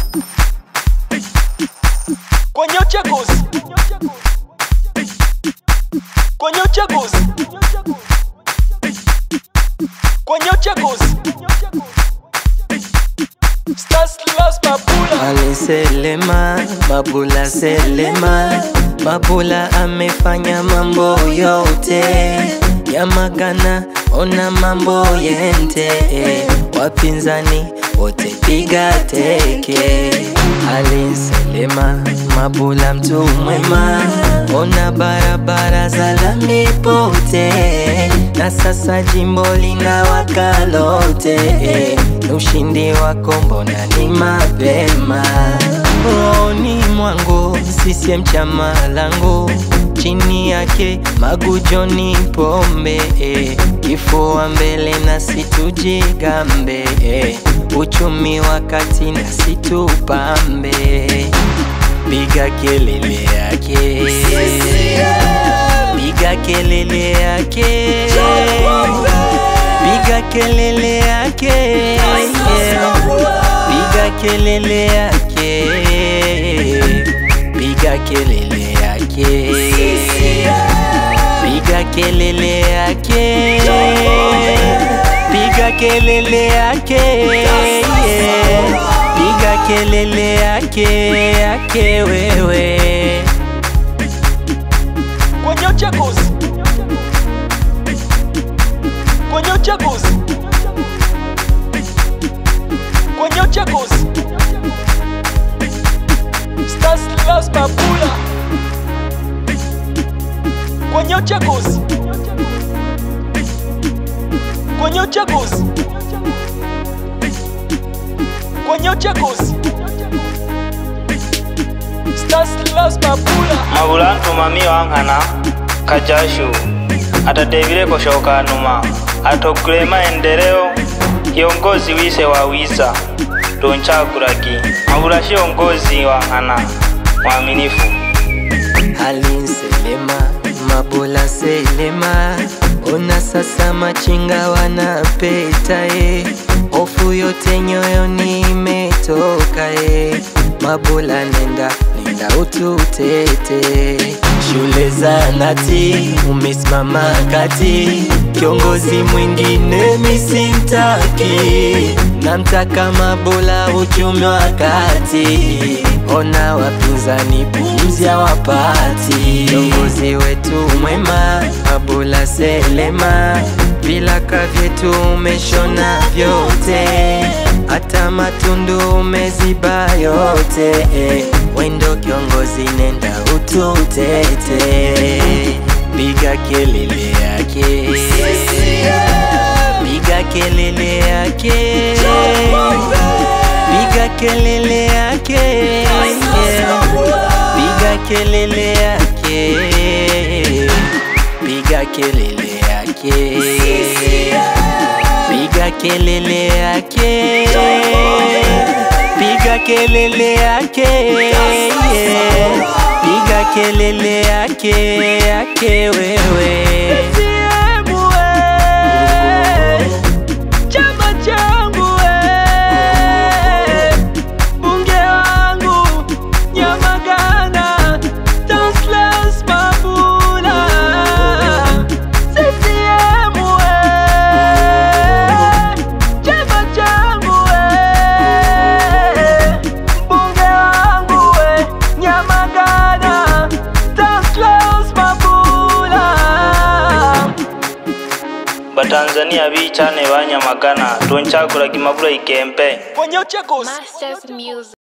kwenye uchaguzi, kwenye uchaguzi, kwenye uchaguzi. Stars Las Mabula Ali Selema, Mabula Selema, Mabula amefanya mambo yote Yamagana, ona mambo yente Wapinzani wote piga teke Ali Selema, Mabula mtu mwema Ona barabara za lami pote Na sasa jimbo linawaka lote Ni ushindi wako mbona ni mapema Rohoni mwangu CCM chama langu chini yake magujoni pombe eh, kifua mbele na situjigambe eh, uchumi wakati na situpambe piga kelele yake piga kelele yake piga kelele yake piga kelele yake piga kelele yake piga kelele yake piga kelele yake piga kelele yake yake wewe kwenye uchaguzi, kwenye uchaguzi, kwenye uchaguzi. Stars Las Mabula kwenye uchaguzi, kwenye uchaguzi, kwenye uchaguzi. Stars Las Mabula mabula ntumami wankana kajashu atadevile kushoka numa atogule maendeleo kiongozi wise wawiza tunchagulaki mabula kiongozi wankana mwaminifu Halin Selema, Mabula Selema, ona sasa machinga wanapeta e, hofu yote nyoyoni imetoka e, Mabula nenda nenda ututete, shule za nati umesimama kati, kiongozi mwingine misimtaki, namtaka Mabula uchumi wa kati, ona wapinzani pumzi hawapati, kiongozi wetu mwema Mabula Selema, vilaka vyetu umeshona vyote, hata matundu umeziba yote, wendo kiongozi nenda ututete, piga kelele yake, piga kelele yake, piga kelele yake, piga kelele yake, piga kelele yake, piga kelele yake, piga kelele yake, piga kelele yake yake wewe. chama changu we, bunge wangu Nyamagana, Taslas Mabula, CCM we, chama changu we, bunge wangu we, Nyamagana, Taslas Mabula. batanzania bichane banyamagana tunchagulaki mabula ikempe kwenye uchaguzi Masters Music.